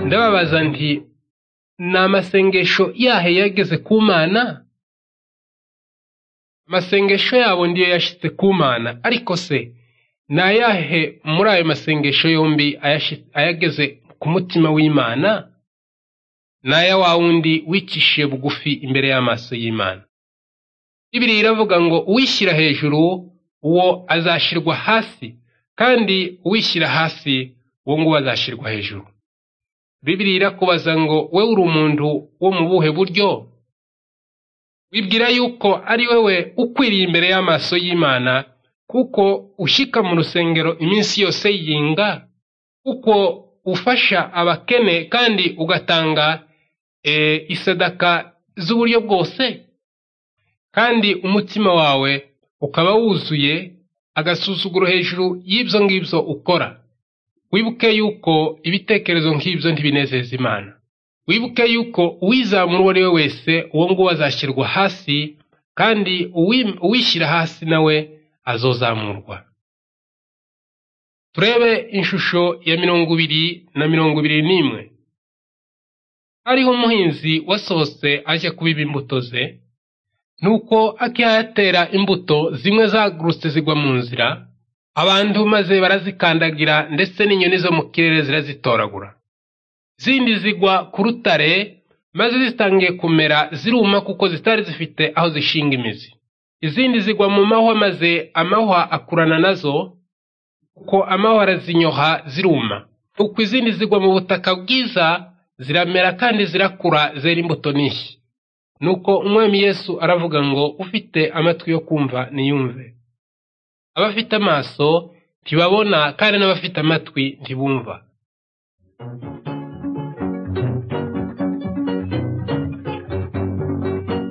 ndababaza nti ni amasengesho yahe yageze ku Mana? Amasengesho yabo ndiyo yashitse ku Mana, ariko se ni ayahe muri ayo masengesho yombi ayashi- ayageze ku mutima w'Imana? Ni aya wa wundi wicishiye bugufi imbere y'amaso y'Imana. Bibiriya iravuga ngo uwishyira hejuru uwo azashyirwa hasi, kandi uwishyira hasi uwo nguwo azashyirwa hejuru. Bibiriya irakubaza ngo wewe uri umuntu wo mu buhe buryo? Wibwira yuko ari wewe ukwiriye imbere y'amaso y'Imana, kuko ushyika mu rusengero iminsi yose yinga, kuko ufasha abakene kandi ugatanga e, isadaka z'uburyo bwose. kandi umutima wawe ukaba wuzuye agasuzuguro hejuru y'ibyo ngibyo ukora wibuke yuko ibitekerezo nk'ibyo ntibinezeza imana wibuke yuko uwizamura uwo ari we wese uwo nguwo azashyirwa hasi kandi uwi- uwishyira hasi nawe azozamurwa turebe ishusho ya mirongo ibiri na mirongo ibiri n'imwe hariho umuhinzi wasohotse ajya kubiba imbuto ze nuko akiyatera imbuto zimwe zagurutse zigwa mu nzira abantu maze barazikandagira ndetse n'inyoni zo mu kirere zirazitoragura zindi zigwa ku rutare maze zitangiye kumera ziruma kuko zitari zifite aho zishinga imizi izindi zigwa mu mahwa maze amahwa akurana nazo kuko amahwa arazinyoha ziruma uko izindi zigwa mu butaka bwiza ziramera kandi zirakura zera imbuto n'ishyi nuko umwami yesu aravuga ngo ufite amatwi yo kumva niyumve abafite amaso ntibabona kandi n'abafite amatwi ntibumva